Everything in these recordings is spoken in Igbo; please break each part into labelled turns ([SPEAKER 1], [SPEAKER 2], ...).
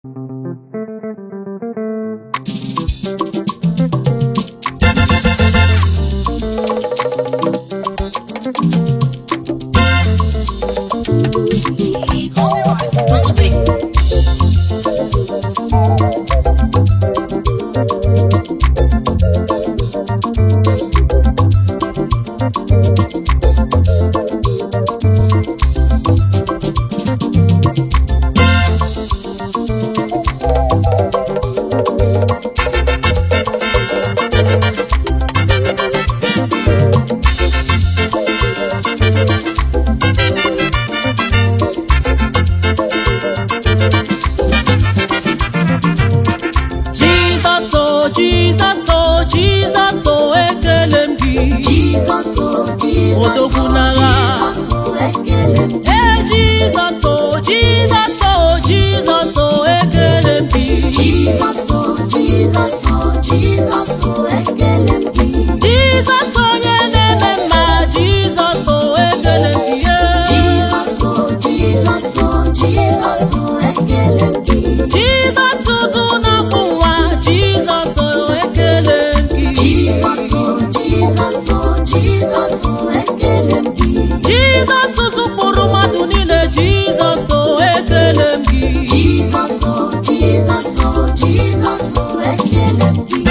[SPEAKER 1] Jizọs o Jizọs o Jizọs o ekele m gị
[SPEAKER 2] Jizọs o Jizọs
[SPEAKER 1] Odogwu
[SPEAKER 2] o
[SPEAKER 1] n'agha.
[SPEAKER 2] Jizọs o ekele m gị
[SPEAKER 1] Ee Jizọs o Jizọs o Jizọs o ekele m gị
[SPEAKER 2] Jizọs o Jizọs o Jizọs o ekele m gị
[SPEAKER 1] Jizọs onye na-eme mma Jizọs o ekele m gị ee.
[SPEAKER 2] Jizọs o Jizọs o Jizọs o ekele m gị
[SPEAKER 1] Jizọs ụzụ na-akpụ nwa Jizọs o ekele m gị
[SPEAKER 2] Jizọs o Jizọs o Jizọs o ekele m gị
[SPEAKER 1] Jizọs ụzụ kpụrụ mmadụ niile Jizọs o ekele m gị
[SPEAKER 2] Jizọs o Jizọs o Jizọs o ekele m gị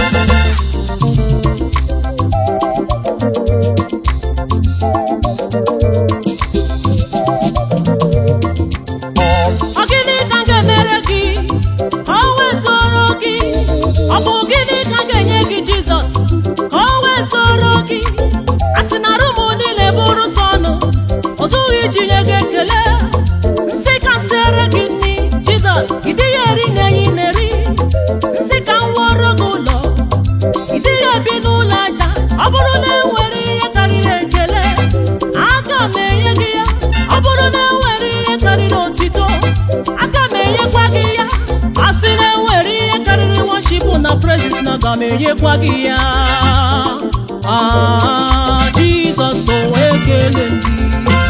[SPEAKER 1] Ọ gịnị ka m ga-emere gị ka o wezụrụ gị ọ bụ gịnị ka m ga-enye gị Jizọs ka o wezụrụ gị a sị na rum niile bụrụ sọ ọnụ o zughị iji nye gị ekele nsị ka m siere gị nri Jizọs ị dịghị eri na enyi na-eri nsị ka m wụọrọ gị ụlọ ị dịghị ebi n'ụlọ aja ọ bụrụ na enwere ihe karịrị ekele aga m enye gị ya ọ bụrụ na enwere ihe karịrị otito aga m enyekwa gị ya a sị na enwere ihe karịrị worship na praises na aga m enyekwa gị ya Ah, Jizọs o ekele m gị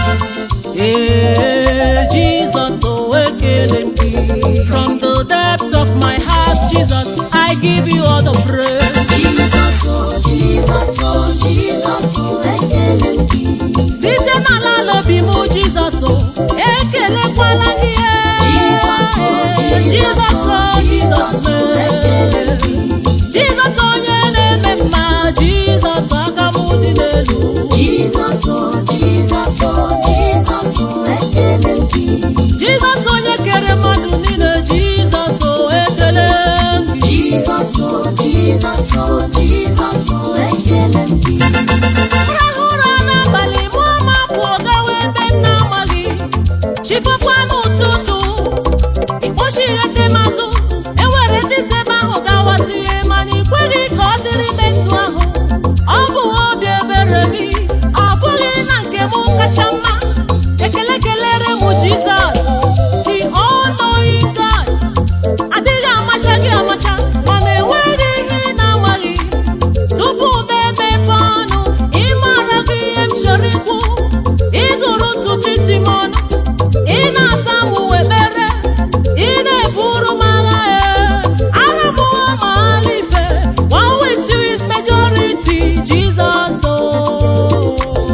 [SPEAKER 1] ee Jizọs o ekele m gị from the depths of my heart Jesus I give you all the praise
[SPEAKER 2] Jizọs o Jizọs o Jizọs o ekele m gị
[SPEAKER 1] site n'ala n'obi m jizọs o, ekelekwala gị e.
[SPEAKER 2] Jizọs o, Jizọs o, Jizọs o, ekele gị.
[SPEAKER 1] jizọs onye na-eme mma jizọs aka m dị n'elu
[SPEAKER 2] Jizọs o Jizọs o Jizọs o ekele m gị
[SPEAKER 1] jizọs onye kere mmadụ niile jizọs o ekele m gị
[SPEAKER 2] Jizọs o Jizọs o Jizọs o ekele m gị
[SPEAKER 1] rahụ ụra n'abalị mụọ ma pụọ gawa ebe m na-amaghị chifukwa n'ụtụtụ ikpochi ihe temazụ enwere ndị si ebe ahụ gawazie mana ị kweghị ka ọ dịrị metụ ahụ ọ bụ obi ebere gị ọ bụghị na nke m kacha mma ekele kelere m jizọs the all-knowing God adịghị amacha gị amacha mana enweghị ihe ị na-amaghị tupu m emepe ọnụ ịmara gị ihe m chọrọ ikwu ịgụrụ ntutu isi m ọnụ ị na-asa m uwe ekpere ị na-eburu m agha ee ara m ụwa ma agha ife one with you is majority Jesus oh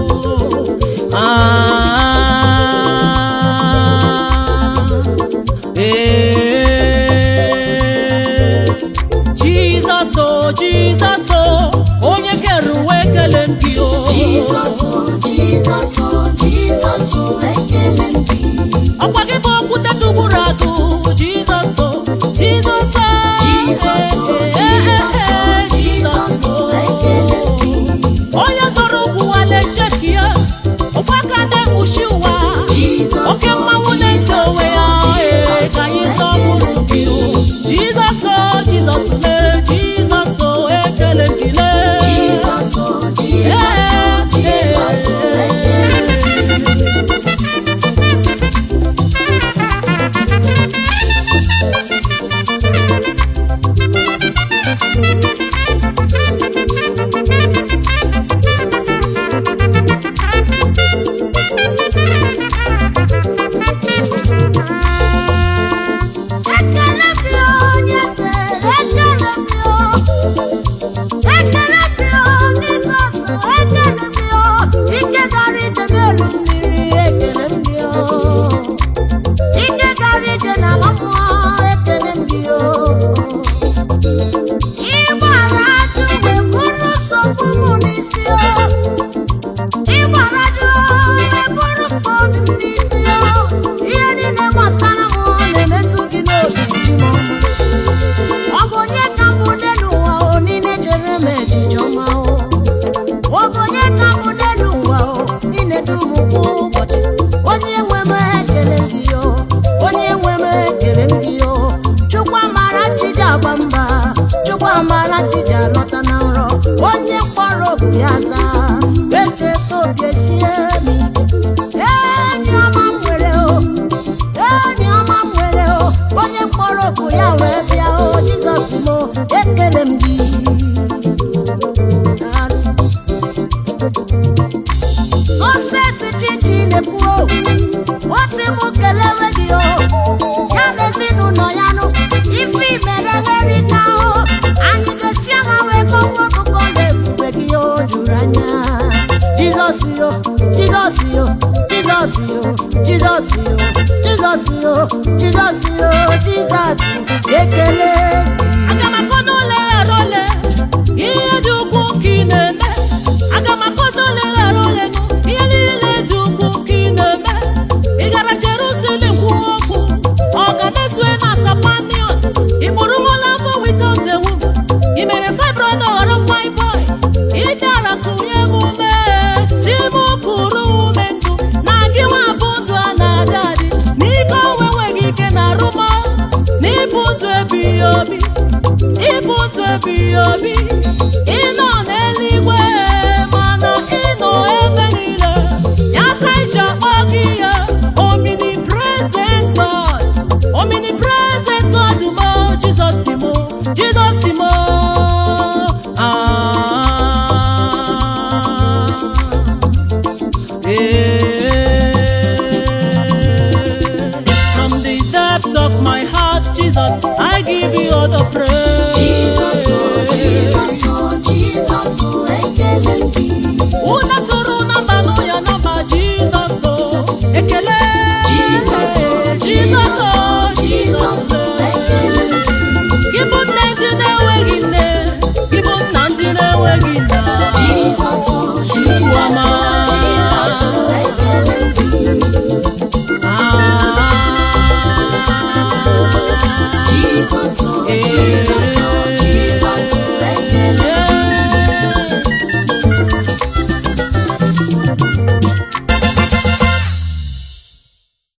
[SPEAKER 1] ah ee Jizọs o Jizọs o onye kere uwe ekele m gị o
[SPEAKER 2] Jizọs o Jizọs o Jizọs o ekele m gị
[SPEAKER 1] ọkwa gị bụ okwute tụgburu agụ Jizọs o Jizọs o
[SPEAKER 2] Jizọs o Jizọs o Jizọs o ekele m gị
[SPEAKER 1] onye zọrọ ụkwụ wale cheki ya ofu aka na-ekpuchi ụwa
[SPEAKER 2] Jizọs
[SPEAKER 1] oke
[SPEAKER 2] o
[SPEAKER 1] mmanwụ na-eti onwe ya ee ka anyị sọpụrụ gị o Jizọs o Jizọs le Jizọs o ekele m gị le
[SPEAKER 2] Jizọs o Jizọs o Jizọs o ekele m gị
[SPEAKER 3] ntị ji alọta na nrọ onye kpọrọ obu ya zaa echeta obi esie mi enyi ọma m nwere o enyi ọma m nwere o onye kpọrọ obu ya wee bịa o jizọs m o, ekele m gị sọsesi chichi na-ekwu o o si m kelewe gị o ya na ezinụlọ ya nụ ife imere erika o anyị ga-esi agha wee kọwa ọkụkọ na ebube gị o juru anya jizọs yo jizọs yo jizọs yo jizọs yo jizọs yo jizọs yo jizọs ekele
[SPEAKER 1] aga m akọ n'ụlọ ghara ole ihe dị ukwu ka ị na-eme aga m akọzi ole ghara ole nụ ihe niile dị ukwu ka ị na-eme ị gara jerusalem kwuo okwu ọ ga na-esue na kapanion ị kpụrụ nwola afọ without a woman ị mere fibroid ghọrọ fibroid ị bịara kụnye m ume si m kụrụ ume ndụ na gị nwa bụ ndụ a na-adị adị n'ike onwe nweghị ike na arụmọ n'ịbụ ndụ ebighị obi ịbụ ndụ ebighị obi ịnọ n'eluigwe mana ịnọ ebe niile ya ka iji akpọ gị ya omnipresent God omnipresent God mo Jizọs mo Jizọs mo ah From the depth of my heart, Jesus, I give you all the praise.
[SPEAKER 2] Jesus, oh